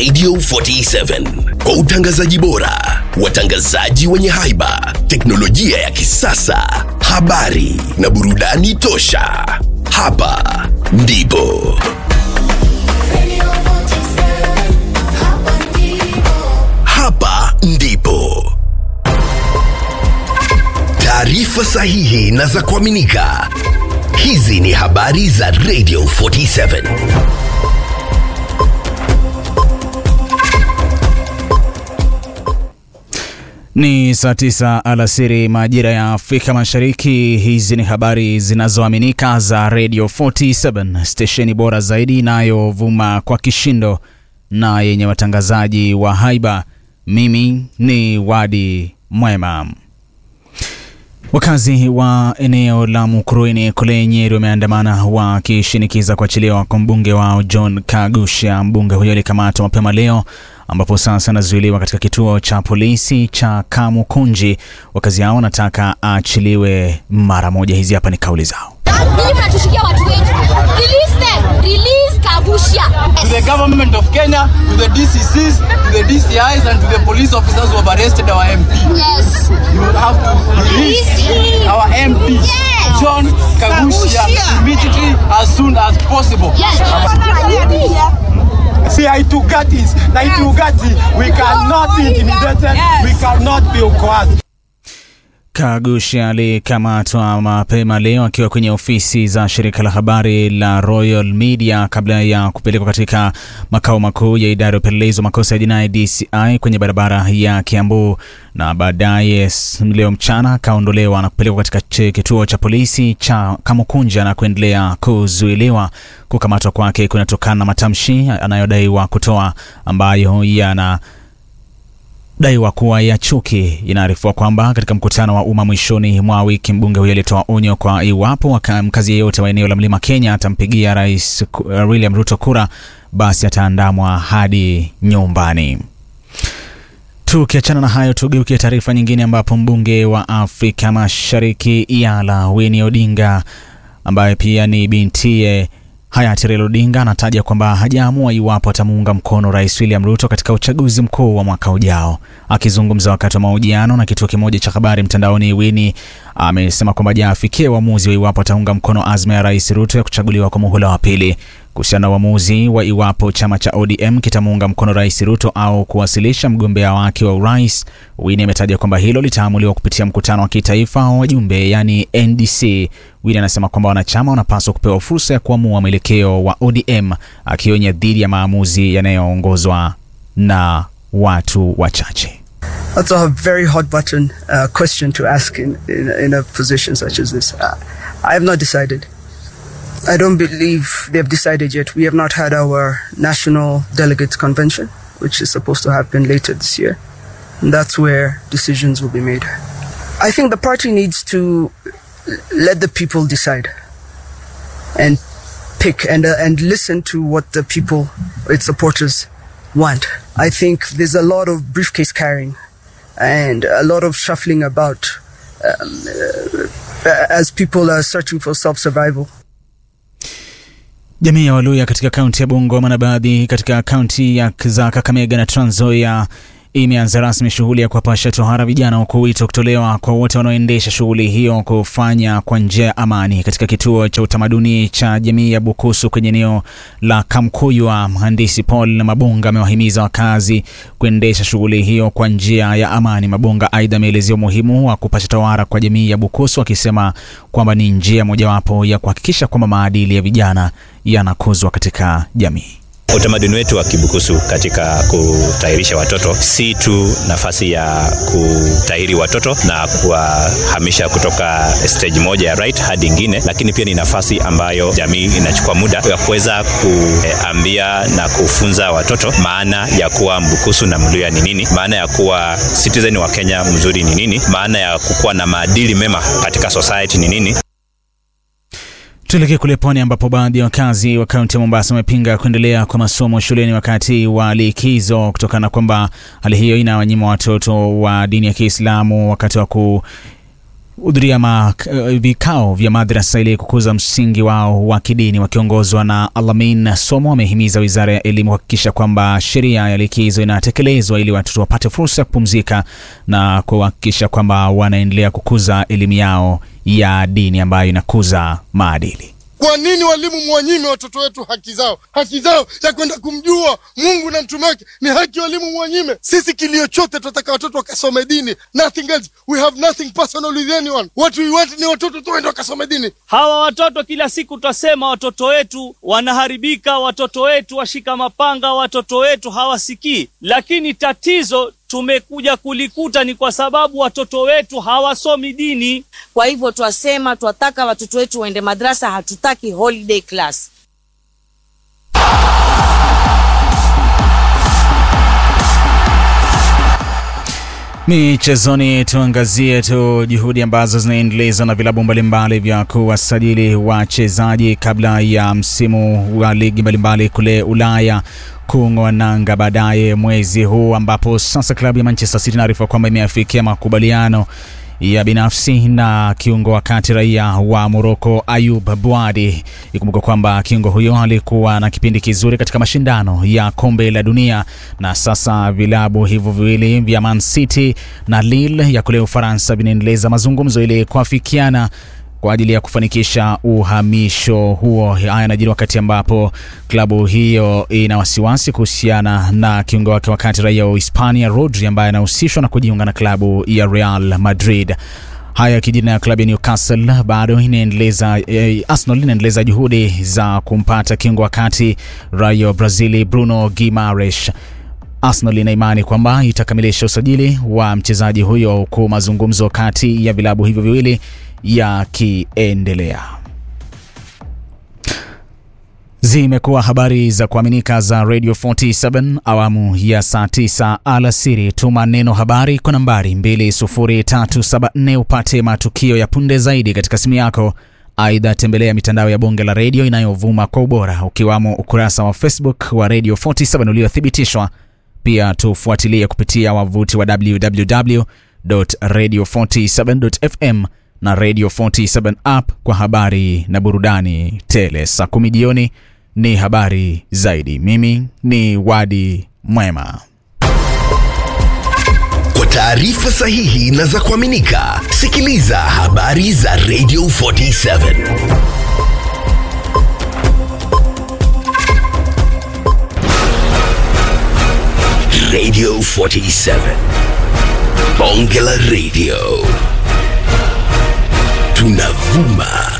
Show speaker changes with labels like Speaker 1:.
Speaker 1: Radio 47 kwa utangazaji bora, watangazaji wenye haiba, teknolojia ya kisasa, habari na burudani tosha. Hapa ndipo hapa ndipo taarifa sahihi na za kuaminika. Hizi ni habari za Radio 47.
Speaker 2: Ni saa tisa alasiri majira ya Afrika Mashariki. Hizi ni habari zinazoaminika za Radio 47, stesheni bora zaidi inayovuma kwa kishindo na yenye watangazaji wa haiba. Mimi ni Wadi Mwema. Wakazi wa eneo la Mukurweini kule Nyeri wameandamana wakishinikiza kuachiliwa kwa mbunge wao John Kagusha. Mbunge huyo alikamatwa mapema leo ambapo sasa anazuiliwa katika kituo cha polisi cha Kamukunji. Wakazi hao wanataka aachiliwe mara moja. Hizi hapa ni kauli zao.
Speaker 3: Ninyi mnatushikia watu wetu. Release them. Release Kagusha.
Speaker 4: to the government of Kenya, to the DCCs, to the DCIs, and to the police officers who have arrested our MP.
Speaker 3: Yes.
Speaker 4: You have to release
Speaker 3: Release him.
Speaker 4: our MP,
Speaker 3: Yes.
Speaker 4: John Kagushia, immediately as soon as possible.
Speaker 3: Yes.
Speaker 5: See, Haitugatis, na Haitugati, we cannot be intimidated, we cannot be coerced.
Speaker 2: Kagusha alikamatwa mapema leo akiwa kwenye ofisi za shirika la habari la Royal Media kabla ya kupelekwa katika makao makuu ya idara ya upelelezi wa makosa ya jinai DCI kwenye barabara ya Kiambu, na baadaye s- leo mchana akaondolewa na kupelekwa katika ch- kituo cha polisi cha Kamukunja na kuendelea kuzuiliwa. Kukamatwa kwake kunatokana na matamshi anayodaiwa kutoa ambayo yana daiwa kuwa ya chuki. Inaarifiwa kwamba katika mkutano wa umma mwishoni mwa wiki, mbunge huyo alitoa onyo kwa iwapo waka- mkazi yeyote wa eneo la Mlima Kenya atampigia Rais ku- uh, William Ruto kura, basi ataandamwa hadi nyumbani. Tukiachana na hayo, tugeukie taarifa nyingine, ambapo mbunge wa Afrika Mashariki Yala Winnie Odinga ambaye pia ni bintiye hayati Raila Odinga anataja kwamba hajaamua iwapo atamuunga mkono Rais William Ruto katika uchaguzi mkuu wa mwaka ujao. Akizungumza wakati wa mahojiano na kituo kimoja cha habari mtandaoni, Winnie amesema kwamba hajaafikia uamuzi wa iwapo ataunga mkono azma ya Rais Ruto ya kuchaguliwa kwa muhula wa pili. Kuhusiana na uamuzi wa iwapo chama cha ODM kitamuunga mkono Rais Ruto au kuwasilisha mgombea wake wa urais, Winnie ametaja kwamba hilo litaamuliwa kupitia mkutano wa kitaifa wa wajumbe, yani NDC. Winnie anasema kwamba wanachama wanapaswa kupewa fursa ya kuamua mwelekeo wa ODM, akionya dhidi ya maamuzi yanayoongozwa na watu wachache.
Speaker 6: That's a very hot button uh, question to ask in, in, in a position such as this. Uh, I have not decided. I don't believe they've decided yet. We have not had our national delegates convention, which is supposed to happen later this year. And that's where decisions will be made. I think the party needs to let the people decide and pick and, uh, and listen to what the people, its supporters, want. I think there's a lot of briefcase carrying and a lot of shuffling about um, uh, as people are searching for self survival.
Speaker 2: Jamii ya Waluya katika kaunti ya Bungoma na baadhi katika kaunti ya za Kakamega na Trans Nzoia imeanza rasmi shughuli ya kuwapasha tohara vijana, huku wito kutolewa kwa wote wanaoendesha shughuli hiyo kufanya kwa njia ya amani. Katika kituo cha utamaduni cha jamii ya Bukusu kwenye eneo la Kamkuywa, mhandisi Paul Mabonga amewahimiza wakazi kuendesha shughuli hiyo kwa njia ya amani. Mabonga aidha ameelezea umuhimu wa kupasha tohara kwa jamii ya Bukusu, akisema kwamba ni njia mojawapo ya kuhakikisha kwamba maadili ya vijana yanakuzwa katika jamii.
Speaker 7: Utamaduni wetu wa Kibukusu katika kutahirisha watoto si tu nafasi ya kutahiri watoto na kuwahamisha kutoka stage moja ya right hadi ingine, lakini pia ni nafasi ambayo jamii inachukua muda ya kuweza kuambia na kufunza watoto maana ya kuwa Mbukusu na Mluya ni nini, maana ya kuwa citizen wa Kenya mzuri ni nini, maana ya kukuwa na maadili mema katika society ni nini.
Speaker 2: Tuelekee kule pwani ambapo baadhi ya wakazi wa kaunti ya Mombasa wamepinga kuendelea kwa masomo shuleni wakati wa likizo kutokana na kwamba hali hiyo inawanyima watoto wa dini ya Kiislamu wakati wa ku hudhuria ma- eh, vikao vya madrasa ili kukuza msingi wao wa kidini wakiongozwa na Alamin Somo wamehimiza wizara ya elimu kuhakikisha kwamba sheria ya likizo inatekelezwa ili watoto wapate fursa ya kupumzika na kuhakikisha kwamba wanaendelea kukuza elimu yao ya dini ambayo inakuza maadili.
Speaker 8: Kwa nini walimu mwanyime watoto wetu haki zao? Haki zao ya kwenda kumjua Mungu na mtume wake ni haki walimu mwanyime. Sisi kilio chote tunataka watoto wakasome dini, nothing else. We have nothing personal with anyone. What we want ni watoto tu waende wakasome dini.
Speaker 9: Hawa watoto kila siku twasema watoto wetu wanaharibika, watoto wetu washika mapanga, watoto wetu hawasikii. Lakini tatizo tumekuja kulikuta ni kwa sababu watoto wetu hawasomi dini.
Speaker 10: Kwa hivyo twasema twataka watoto wetu waende madrasa, hatutaki holiday class.
Speaker 2: Michezoni, tuangazie tu juhudi ambazo zinaendelezwa na vilabu mbalimbali vya kuwasajili wachezaji kabla ya msimu wa ligi mbalimbali kule Ulaya kung'oa nanga baadaye mwezi huu, ambapo sasa klabu ya Manchester City inaarifa kwamba imeafikia makubaliano ya binafsi na kiungo wa kati raia wa Moroko Ayub Bwadi. Ikumbuka kwamba kiungo huyo alikuwa na kipindi kizuri katika mashindano ya kombe la dunia, na sasa vilabu hivyo viwili vya Man City na Lille ya kule Ufaransa vinaendeleza mazungumzo ili kuafikiana kwa ajili ya kufanikisha uhamisho huo. Haya yanajiri wakati ambapo klabu hiyo ina wasiwasi kuhusiana na kiungo wake wakati raia wa Hispania Rodri ambaye anahusishwa na kujiunga na klabu ya Real Madrid. Haya yakijiri na klabu ya Newcastle bado inaendeleza eh, Arsenal inaendeleza juhudi za kumpata kiungo wakati raia wa Brazili Bruno Guimaraes. Arsenal ina imani kwamba itakamilisha usajili wa mchezaji huyo huku mazungumzo kati ya vilabu hivyo viwili yakiendelea. Zimekuwa habari za kuaminika za Radio 47 awamu ya saa 9 alasiri. Tuma neno habari kwa nambari 20374 upate matukio ya punde zaidi katika simu yako. Aidha, tembelea mitandao ya bonge la redio inayovuma kwa ubora ukiwamo ukurasa wa Facebook wa Radio 47 uliothibitishwa. Pia tufuatilie kupitia wavuti wa www.radio47.fm na Radio 47 app kwa habari na burudani tele. Saa kumi jioni ni habari zaidi. Mimi ni Wadi Mwema.
Speaker 1: Kwa taarifa sahihi na za kuaminika, sikiliza habari za Radio 47. Radio 47. Bonge la Radio. Tunavuma